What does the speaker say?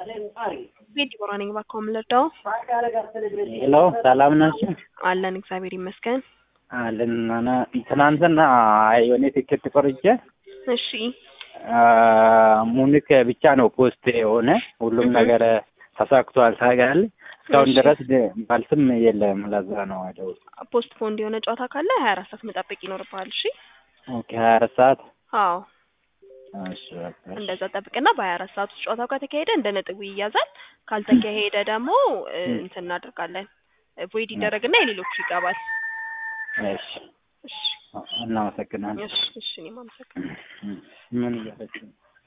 ቤት ዲቦራ ነኝ። እባክዎ ምን ልርዳው? ሄሎ ሰላም ናችሁ? አለን እግዚአብሔር ይመስገን። አለን እና ትናንትና የሆነ ቲኬት ቆርጬ እሺ ሙኒክ ብቻ ነው ፖስት የሆነ ሁሉም ነገር ተሳክቷል። ታውቃለህ እስካሁን እሺ። ድረስ መልስም የለም። ለዛ ነው አይደው ፖስት ፖንድ የሆነ ጨዋታ ካለ ሀያ አራት ሰዓት መጠበቅ ይኖርብሃል። እሺ ኦኬ ሀያ አራት ሰዓት አዎ እሺ በቃ እሺ። እንደዛ ጠብቅና በሀያ አራት ሰዓት ውስጥ ጨዋታው ከተካሄደ እንደ ነጥቡ ይያዛል። ካልተካሄደ ደግሞ እ, ም። እንትን እናደርጋለን ቮይድ ይደረግና የሌሎቹ ይገባል። እሺ እሺ እናመሰግናለን። እሺ እሺ እኔም አመሰግናለሁ። ምን እያለች ነው?